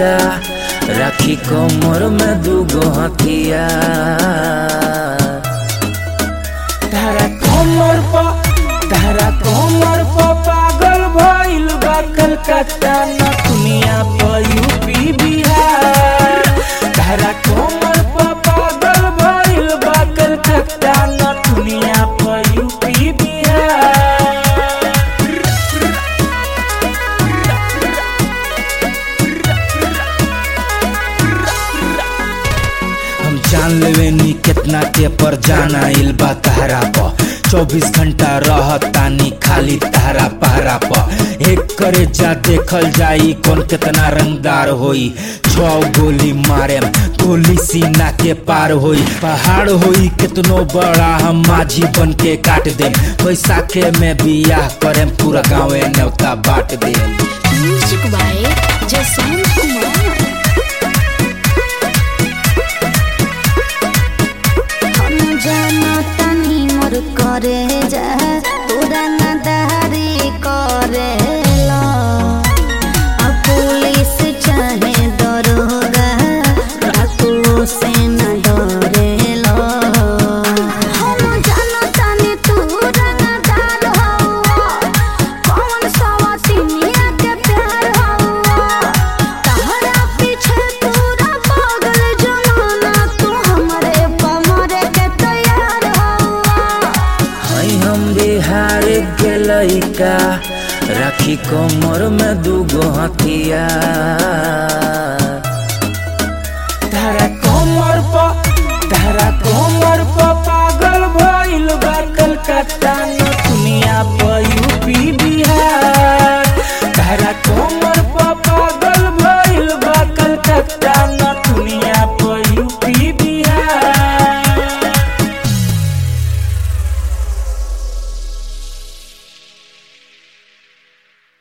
लइका राखी कमर में दूगो हथिया तारा कमर पर तारा कमर पर पागल भइल बा कलकत्ता न दुनिया पर यूपी बिहार तारा कमर पर पागल भइल बा कलकत्ता न दुनिया पर यूपी बिहार हम जान लेवे नी कितना के पर जाना आइल बा तहरा प चौबीस घंटा रहतानी खाली तहरा पहरा प एक करे जा देखल जाई कौन कितना रंगदार होई छौ गोली मारे गोली सीना के पार होई पहाड़ होई कितनो बड़ा हम माझी बन के काट दे बैसाखे में बियाह करे पूरा गाँवे न्योता बांट दे म्यूजिक बाय जसवंत कुमार हम जाना तनी मोर करे जा तोरा नदारी करेला अब पुलिस चाहे दरोगा डाकू से न डरेला हम जाना तनी तू रंगदार हवा कौन सवासिनिया के प्यार हवा तहरा पीछे तोरा पागल जमाना तू हमरे पमरे के तैयार हवा हई हम बिहार के लइका राखी कमर में दूगो हथिया तारा